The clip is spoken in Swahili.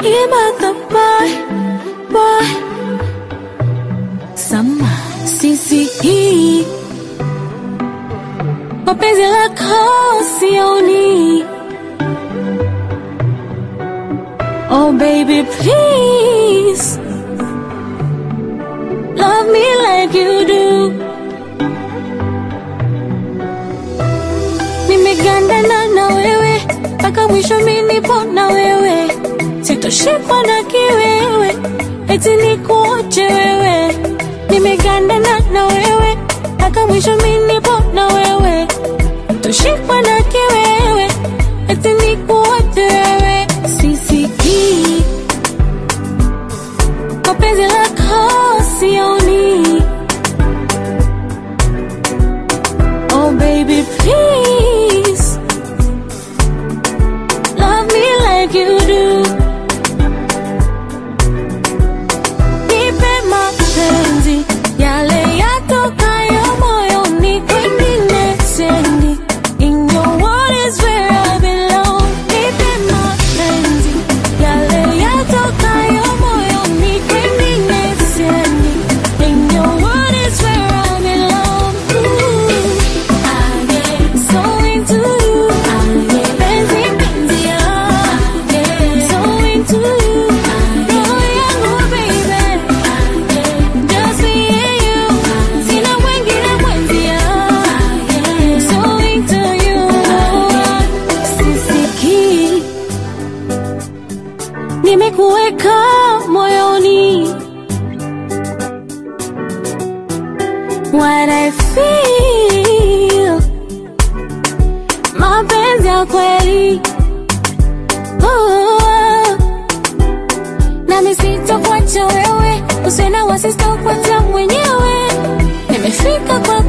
Imatha boy, boy. Sama sisi hii kwa penzi lako sioni. Oh baby please love me like you do. Nimegandana na wewe mpaka mwisho, mimi nipo na wewe, sitoshikwa na kiwewe, eti nikuache wewe. Nimegandana na wewe mpaka mwisho, mimi nipo na wewe, sitoshikwa na kiwewe, eti nikuache wewe. Sisikii kwa penzi lako sioni. Oh baby please love me like you do. Nipe mapenzi yale yatokayo moyoni, kwengine sendi. In your world is where I belong. Nipe mapenzi yale yatokayo moyoni, kwengine sendi. In your world is where I belong. Ooh, I get so into you. Penzi, penzi, ah. So into you. Roho yangu, baby. Just me and you. Sina mwingine mwenzia. So into you. Sisikii. Nimekuweka moyoni. What I feel. Mapenzi ya kweli. Oh. Nami sitokuacha wewe, usiwe na wasi, sitokuacha mwenyewe. Nimefika kwa